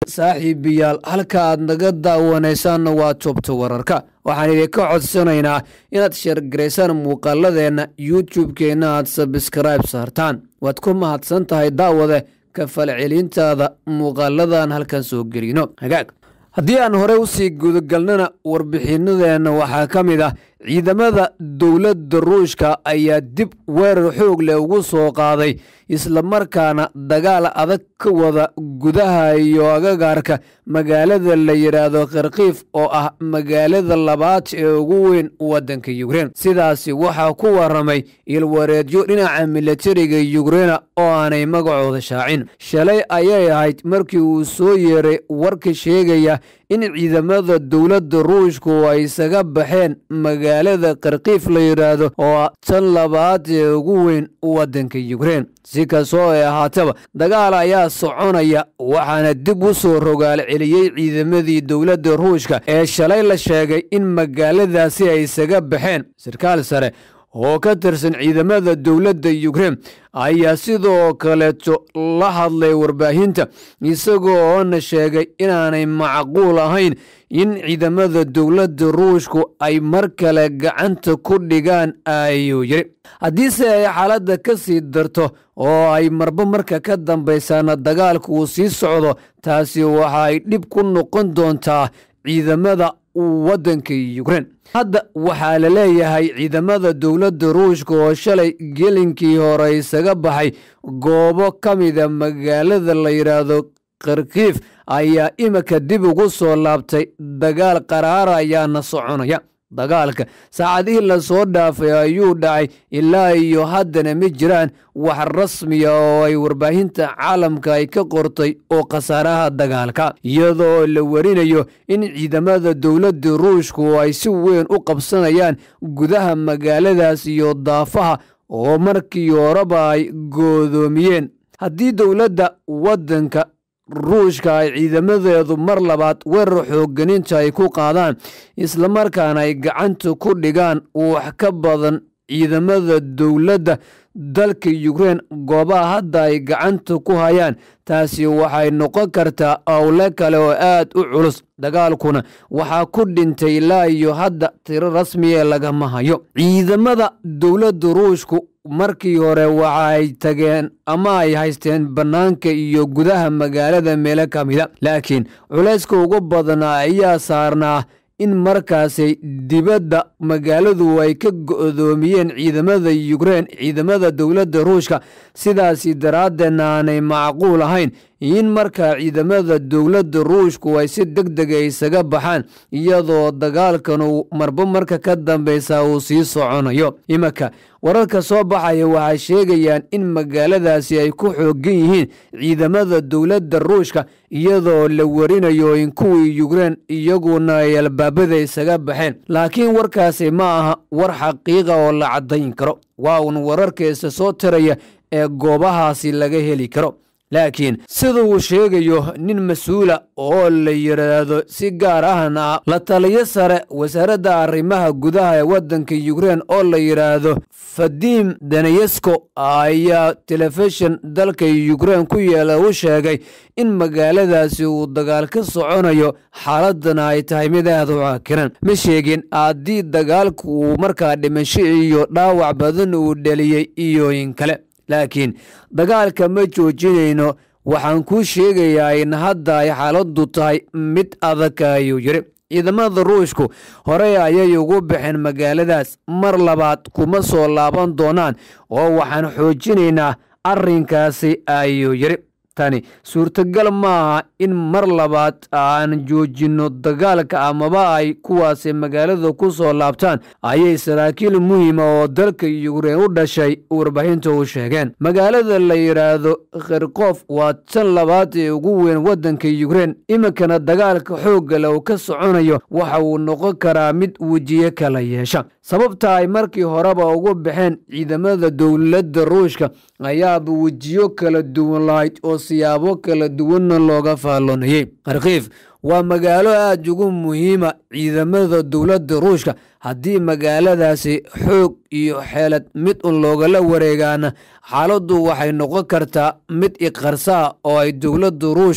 saaxiibayaal halka aad naga daawanaysaanna waa toobta wararka waxaan idinka codsanaynaa inaad sheergaraysaan muuqaaladeenna youtube-keenna aad sabskrayb saartaan waad ku mahadsan tahay daawade ka falcelintaada muuqaaladan halkan soo gelino hagaag haddii aan horey usii gudagalnana warbixinadeenna waxaa ka mid ah ciidamada dowladda ruushka ayaa dib weerar xoog leh ugu soo qaaday islamarkaana dagaal adag ka wada gudaha iyo agagaarka magaalada la yidhaahdo kharkiif oo ah magaalada labaad ee ugu weyn waddanka yukrein sidaasi waxaa ku waramay ilwareedyo dhinaca milatariga yukreina oo aanay magacooda shaacin shalay ayay ahayd markii uu soo yeeray warka sheegaya in ciidamada dowladda ruushku ay isaga baxeen magaalada kharkiif la yidhaahdo oo tan labaad ee ugu weyn waddanka yukrein si kastoo ay ahaataba dagaal ayaa soconaya waxaana dib u soo rogaal celiyey ciidamadii dowladda ruushka ee shalay la sheegay in magaaladaasi ay isaga baxeen sarkaal sare oo ka tirsan ciidamada dowladda yukrein ayaa sidoo kaleeto la hadlay warbaahinta isagoo oona sheegay inaanay macquul ahayn in ciidamada dowladda ruushku ay mar kale gacanta ku dhigaan ayuu yiri haddiise ay xaaladda ka sii darto oo ay marba marka ka dambaysaana dagaalku uu sii socdo taasi waxa ay dhib ku noqon doontaa ciidamada waddanka yukrein hadda waxaa la leeyahay ciidamada dowladda ruushka oo shalay gelinkii hore isaga baxay goobo ka mida magaalada la yidhaahdo kharkiif ayaa imika dib ugu soo laabtay dagaal qaraara ayaana soconaya dagaalka saacadihii lasoo dhaafay ayuu dhacay ilaa iyo haddana ma jiraan wax rasmiya oo ay warbaahinta caalamka ay ka qortay oo khasaaraha dagaalka iyadoo la warinayo in ciidamada dowladda ruushku ay si weyn u qabsanayaan gudaha magaaladaas iyo daafaha oo markii horeba ay goodoomiyeen haddii dowladda waddanka ruushka ay ciidamadeedu mar labaad weerar xoogganinta ay ku qaadaan islamarkaana ay gacanta ku dhigaan wax ka badan ciidamada dowladda dalka yukrein goobaha hadda ay gacanta ku hayaan taasi waxay noqon kartaa owle kale oo aad u culus dagaalkuna waxaa ku dhintay ilaa iyo hadda tiro rasmiya lagama hayo ciidamada dowladda ruushku markii hore waxa ay tageen ama ay haysteen bannaanka iyo gudaha magaalada meelo ka mida laakiin culayska ugu badnaa ayaa saarnaa in markaasi dibadda magaaladu ay ka go'doomiyeen ciidamada yukrein ciidamada dowladda ruushka sidaasi daraaddeedna aanay macquul ahayn in markaa ciidamada dowladda ruushku ay si deg dega isaga baxaan iyadoo dagaalkan uu marba marka ka dambeysa uu sii soconayo iminka wararka soo baxaya waxay sheegayaan in magaaladaasi ay ku xoogan yihiin ciidamada dowladda ruushka iyadoo la warinayo in kuwii yukrein iyaguna ay albaabada isaga baxeen laakiin warkaasi ma aha war xaqiiqa oo la caddayn karo waa uun wararkeesa soo tiraya ee goobahaasi laga heli karo laakiin sida uu sheegayo nin mas-uula oo la yidhaahdo si gaar ahna la taliyo sare wasaaradda arrimaha gudaha ee waddanka yukrein oo la yidhaahdo fadim daneyesko ayaa telefishin dalka yukrein ku yeela u sheegay in magaaladaasi uu dagaal ka soconayo xaaladana ay tahay mid aad u caakiran ma sheegin haddii dagaalku uu markaa dhimasho iyo dhaawac badan uu dheliyey iyo in kale laakiin dagaalka ma joojinayno waxaan kuu sheegayaa in hadda ay xaaladdu tahay mid adag ayuu yidhi ciidamada ruushku horey ayay ugu baxeen magaaladaas mar labaad kuma soo laaban doonaan oo waxaan xoojinaynaa arrinkaasi ayuu yidhi tani suurtagal maaha in mar labaad aan joojinno dagaalka amaba ay kuwaasi magaalada ku soo laabtaan ayay saraakiil muhiima oo dalka yukrein u dhashay warbaahinta u sheegeen magaalada la yidhaahdo kharkof waa tan labaad ee ugu weyn waddanka yukrein iminkana dagaalka xooggale uu ka soconayo waxa uu noqon karaa mid wejiye kala yeesha sababta ay markii horeba ugu baxeen ciidamada dowladda ruushka ayaaba wejiyo kala duwan lahayd oo siyaabo kala duwanna looga faalloonayey kharkiif waa magaalo aad ugu muhiima ciidamada dowladda ruushka haddii magaaladaasi xoog iyo xeelad mid un loogala wareegaana xaaladdu waxay noqon kartaa mid iqarsaa oo ay dowladda ruushku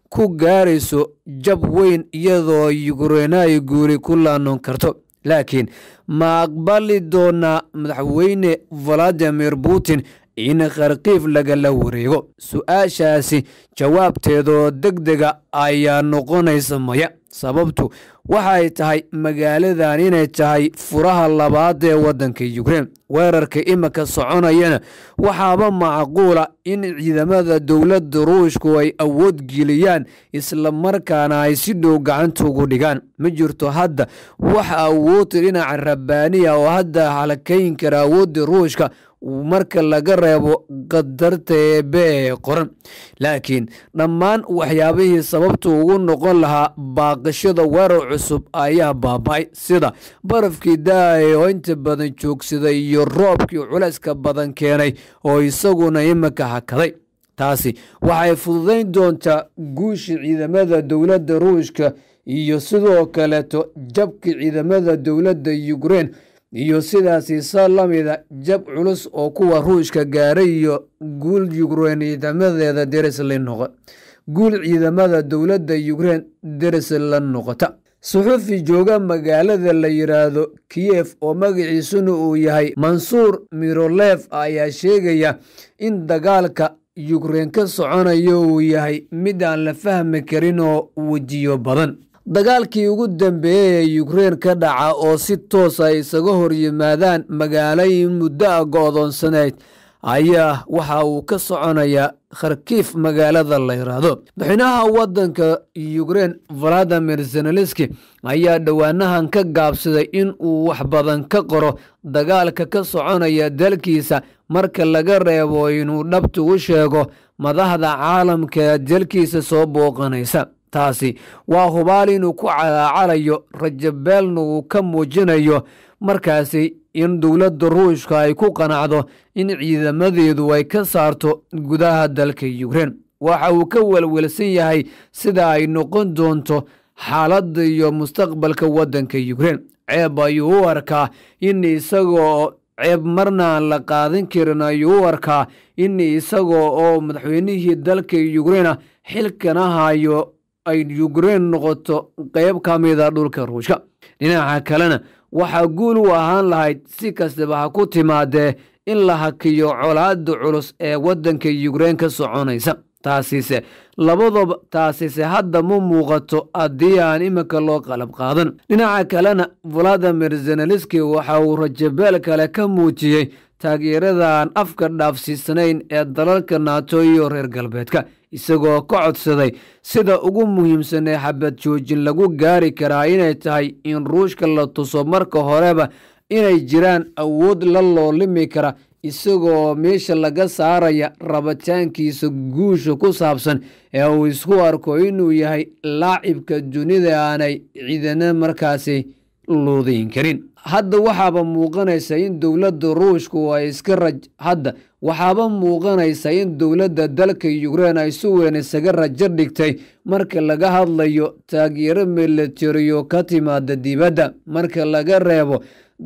ku gaarayso jab weyn iyadoo yukraina ay guuri ku laanon karto laakiin ma aqbali doonaa madaxweyne valadimir putin in kharkiif lagala wareego su-aashaasi jawaabteedoo deg dega ayaa noqonaysa maya sababtu waxay tahay magaaladan inay tahay furaha labaad ee waddanka yukrein weerarka imika soconayana waxaaba macquula in ciidamada dowladda ruushku ay awood geliyaan islamarkaana ay si dhow gacanta ugu dhigaan ma jirto hadda wax awood dhinaca rabbaaniya oo hadda halakayn kara awoodda ruushka marka laga reebo qadarta eebe ee qoran laakiin dhammaan waxyaabihii sababta ugu noqon lahaa baaqashada weerar cusub ayaa baaba-ay sida barafkii da-ay oo inta badan joogsaday iyo roobkii culayska badan keenay oo isaguna imika hakaday taasi waxay fududayn doontaa guusha ciidamada dowladda ruushka iyo sidoo kaleeto jabka ciidamada dowladda yukrein iyo sidaasi sa lamida jab culus oo kuwa ruushka gaaray iyo guul yukrein ciidamadeeda deris la noqo guul ciidamada dowladda yukrein deris la noqota suxufi jooga magaalada la yidhaahdo kiyef oo magaciisuna uu yahay mansuur mirolef ayaa sheegaya in dagaalka yukrein ka soconayo uu yahay mid aan la fahmi karin oo wejiyo badan dagaalkii ugu dambeeyey ee yukrein ka dhaca oo si toos ay isaga hor yimaadaan magaalooyin muddo a go-doonsaneyd ayaa waxa uu ka soconayaa kharkiif magaalada la yidhaahdo madaxweynaha waddanka yukrein valadimir zenelenski ayaa dhowaanahan ka gaabsaday in uu wax badan ka qoro dagaalka ka soconaya dalkiisa marka laga reebo inuu dhabta u sheego madaxda caalamka ee dalkiisa soo booqanaysa taasi waa hubaal inuu ku calaacalayo rajabeelna uu ka muujinayo markaasi in dowladda ruushka ay ku qanacdo in ciidamadeedu ay ka saarto gudaha dalka yukrein waxa uu ka welwelsan yahay sida ay noqon doonto xaaladda iyo mustaqbalka waddanka yukrein ceeb ayuu u arkaa in isagoo ceeb marna aan la qaadan karin ayuu u arkaa in isagoo oo madaxweynihii dalka yukreina xilkana hayo ay yukrein noqoto qeyb ka mida dhulka ruushka dhinaca kalena waxaa guul u ahaan lahayd si kastaba ha ku timaadee in la hakiyo colaada culus ee waddanka yukrein ka soconaysa taasise labadaba taasise hadda ma muuqato haddii aan imika loo qalab qaadan dhinaca kalena valadimir zenelenski waxa uu rajabeel kale ka muujiyey taageerada aan afka dhaafsiisanayn ee dalalka naato iyo reer galbeedka isagoo ka codsaday sida ugu muhiimsan ee xabad joojin lagu gaari karaa inay tahay in ruushka la tuso marka horeba inay jiraan awood la loolimi kara isagoo meesha laga saaraya rabitaankiisa guusha ku saabsan ee uu isku arko inuu yahay laacibka dunida aanay ciidana markaasi luudayn karin hadda waxaaba muuqanaysa in dowladda ruushku ay iska raj hadda waxaaba muuqanaysa in dowladda dalka yukrein ay si weyn isaga rajo dhigtay marka laga hadlayo taageero milatariyo ka timaada dibadda marka laga reebo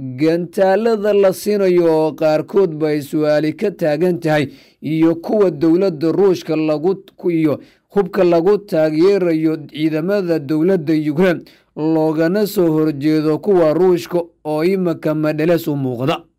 gantaalada la siinayo oo qaarkoodba ay su-aali ka taagan tahay iyo kuwa dowladda ruushka lagu iyo hubka lagu taageerayo ciidamada dowladda yukrein loogana soo horjeedo kuwa ruushka oo imika madheles u muuqda